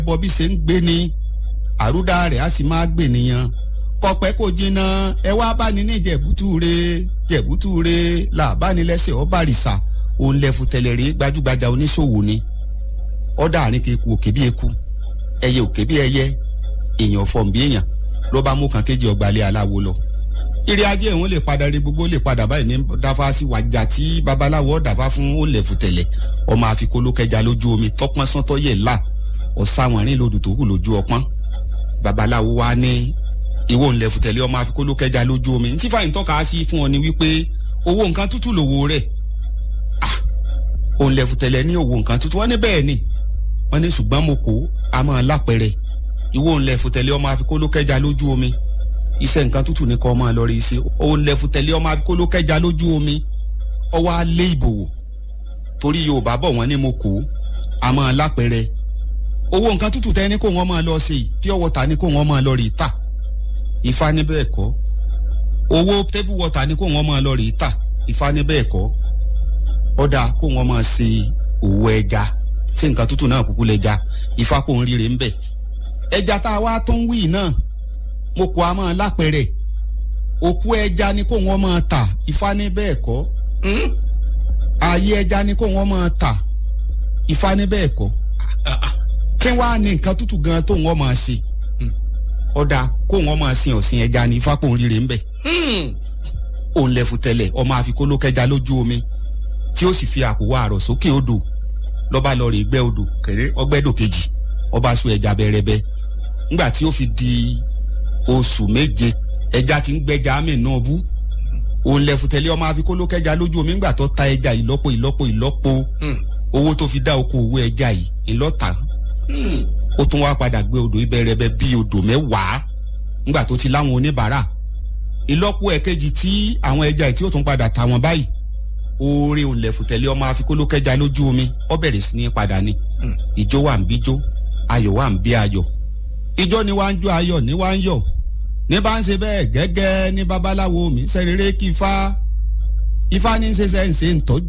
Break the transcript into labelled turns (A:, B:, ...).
A: bọ́ bí ṣe ń gbé ni àrúdá rẹ̀ á sì máa gbè nìyàn kọpẹ́ kò jìnnà ẹ wá bá ní ní jẹ̀bútúre jẹ̀bútúre làbánilẹ́sẹ̀ ọ̀bàrìṣà òun lẹ́fu tẹ̀lẹ̀rí gbajúgbajà oníṣòwò ni ọ̀dà àárín keku òkè bí eku ẹyẹ òkè bí ẹyẹ èèyàn fọ̀n bí èèyàn ló bá mú kan kéjì ọgbàlẹ̀ aláwo lọ eré ajé òun lè padà rí gbogbo lè padà báyìí ní dáfá sí wájà tí babaláwo dàfá fún ó lẹ̀fù tẹ̀lẹ̀ ọmọ àfikólókẹjà lójú omi tọpọ́n sọ́tọ́ yẹ̀ là ọ̀sáwọ̀nrín lòdù tó hù lójú ọpọ́n babaláwo wa ní ìwọ ń lẹ̀fù tẹ̀lẹ̀ ọmọ àfikólókẹjà lójú omi ntí fàyín tọ́ka sí fún ọ ni wípé owó nǹkan tútù lòwò rẹ̀ ah òun lẹ̀fù tẹ̀lẹ̀ ní owó nǹkan tútù wọ́n ní bẹ́ẹ̀ ni wọ́n ní ṣùgbọ́n mo kó a máa lápẹ̀rẹ̀ ìwọ ń lẹ̀fù tẹ̀lẹ̀ ọmọ àfikólókẹjà lójú omi iṣẹ́ nǹkan tútù ní kọ́ ọmọ lọ rí iṣẹ́ òun lẹ̀fù tẹ̀lé ọmọ àfikólókẹjà lójú omi ọwọ́ alẹ́ ìbòwò torí yorùbá bọ̀ wọ́n ní mo kó a máa lápẹ̀rẹ̀ owó nǹkan tútù tẹ́ ní kó wọ́n máa lọ ṣe yìí pure water ní kó wọ́n máa lọ rí ta ifá ní bẹ́ẹ̀ kọ́ owó table water ní kó wọ́n máa lọ rí ta ifá ní bẹ́ẹ̀ kọ́ ọ̀dà kó wọ́n máa ṣe òwò ẹja ṣé nǹkan tútù náà kúkú lẹ́ja ifá kò ń ríre ń bẹ̀ ẹja tá a wá tó ń wí náà mo kò a máa lápẹ̀rẹ̀ òkú ẹja ni kó wọ́n máa tà ifá ní bẹ́ẹ̀ kọ́ ààyè ẹja ni kó wọ́n máa tà ifá ní bẹ́ẹ̀ kọ́ kí wàá ní nǹkan tútù gan tó wọ́n máa ṣe ọ̀dà kó wọ́n máa sin ọ̀sìn ẹja ní ifá kò ń ríre ń bẹ̀ òun lẹ́fu tẹ́lẹ̀ ọmọ àfikólókẹja lójú omi tí ó sì fi àpòwọ́ àrọ̀ sókè odò lọ́ba lọ rè gbẹ́ odò kéré ọgbẹ́dò kejì ọba sọ ẹja bẹ̀rẹ̀bẹ̀ ńgbà tí ó fi di oṣù méje ẹja ti ń gbẹja àmì náà bú òun lẹ fùtẹ́lẹ́ ọmọ afikólókẹ́ja lójú omi ńgbà tó ta ẹja ìlọ́po ìlọ́po ìlọ́po owó tó fi dá oko owó ẹja yìí ńlọ́ta ó tún wá padà gbé odò ìbẹ̀rẹ̀bẹ̀ bíi odò mẹ́wàá ńgbà tó ti láwọn oníbàárà ìlọ́po ẹ̀kejì tí àwọn ẹja yìí tí ó tún padà ta wọn báyìí oore òun lẹ fùtẹ́lẹ́ ọmọ afikólókẹ́ja lójú omi ó bẹ̀rẹ̀ sí ní padà ni ìjó wà ń bíjó ayọ̀ wà ń bí ayọ̀ ìjọ ni wá ń jó ayọ̀ ní wá ń yọ̀ ní bá ń ṣe bẹ́ẹ̀ gẹ́gẹ́ ní babaláwo mi sẹ́rẹ̀rẹ́ kí ifá ifá ní ṣe ṣe ń ṣe ń tọ́jú